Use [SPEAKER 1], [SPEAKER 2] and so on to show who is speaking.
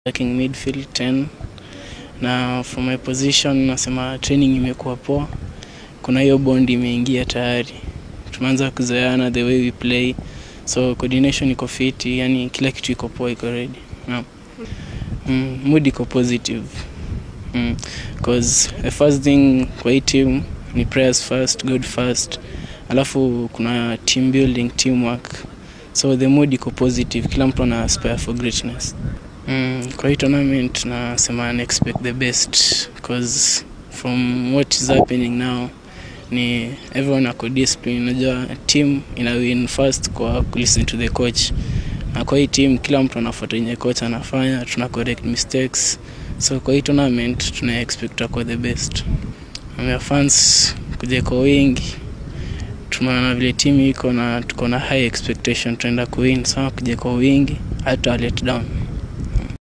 [SPEAKER 1] attacking midfield 10 na from my position nasema training imekuwa poa kuna hiyo bond imeingia tayari tumeanza kuzoeana the way we play so coordination iko fiti yani kila kitu iko poa iko ready yeah. mm, mood iko positive mm, cause the first thing kwa hii team ni prayers first good first alafu kuna team building teamwork so the mood iko positive kila mtu ana aspire for greatness mm, kwa hii tournament nasema na expect the best because from what is happening now ni everyone ako discipline unajua team ina win first kwa listen to the coach na kwa hii team kila mtu anafuata yenye coach anafanya tuna correct mistakes so kwa hii tournament tuna expect kwa the best Ambia fans kuja kwa wingi tumeona vile timu iko na tuko na high expectation tunaenda kuwin sana kuja kwa wingi hata let down